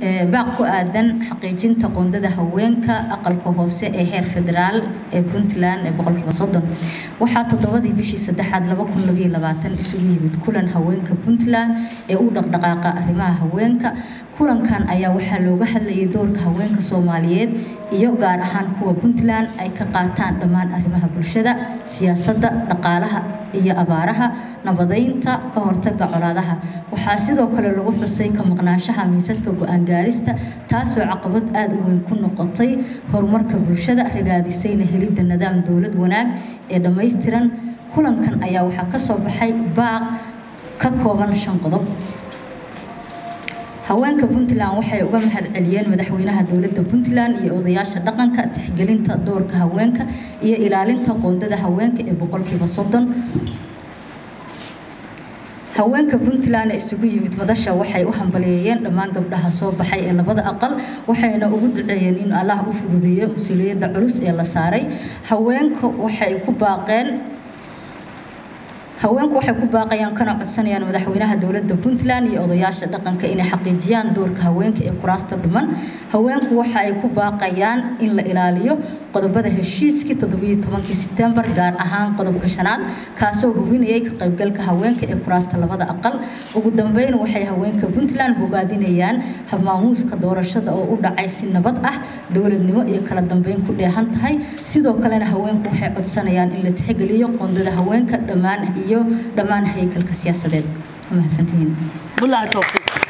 baaq ku aadan xaqiijinta qoondada haweenka aqalka hoose ee heer federaal ee puntland ee boqolkiiba soddon waxaa toddobadii bishii saddexaad laba kun labayo labaatan isugu yimid kulan haweenka puntland ee u dhaqdhaqaaqa arrimaha haweenka kulankan ayaa waxaa looga hadlayay doorka haweenka soomaaliyeed iyo gaar ahaan kuwa puntland ay ka qaataan dhammaan arrimaha bulshada siyaasadda dhaqaalaha iyo abaaraha nabadeynta ka hortaga colaadaha waxaa sidoo kale lagu xusay ka maqnaanshaha miisaska go-aan gaarista taasoo caqabad aada u weyn ku noqotay horumarka bulshada ragaadisayna helidda nidaam dowlad wanaag ee dhammaystiran kulankan ayaa waxaa ka soo baxay baaq ka kooban shan qodob haweenka puntland waxay uga mahad celiyeen madaxweynaha dowladda puntland iyo odayaasha dhaqanka tixgelinta doorka haweenka iyo ilaalinta qoondada haweenka ee boqolkiiba soddon haweenka puntland ee isugu yimid madasha waxay u hambaliyeeyeen dhammaan gabdhaha soo baxay ee labada aqal waxayna ugu duceeyeen in allah u fududeeyo mas-uuliyadda culus ee la saaray haweenka waxay ku baaqeen haweenku waxay ku baaqayaan kana codsanayaan madaxweynaha dowladda puntland iyo odayaasha dhaqanka inay xaqiijiyaan doorka haweenka ee kuraasta dhiman haweenku waxa ay ku baaqayaan in la ilaaliyo qodobada heshiiskii toddobiyo tobankii sebtembar gaar ahaan qodobka shanaad kaasoo hubinayay ka qaybgalka haweenka ee kuraasta labada aqal ugu dambeyn waxay haweenka puntland bogaadinayaan habmaamuuska doorashada oo u dhacay si nabad ah dowladnimo iyo kala dambeyn ku dheehan tahay sidoo kalena haweenku waxay codsanayaan in la tixgeliyo qoondada haweenka dhammaan iyo dhammaan haykalka siyaasadeed mahadsantihiin بالله التوفيق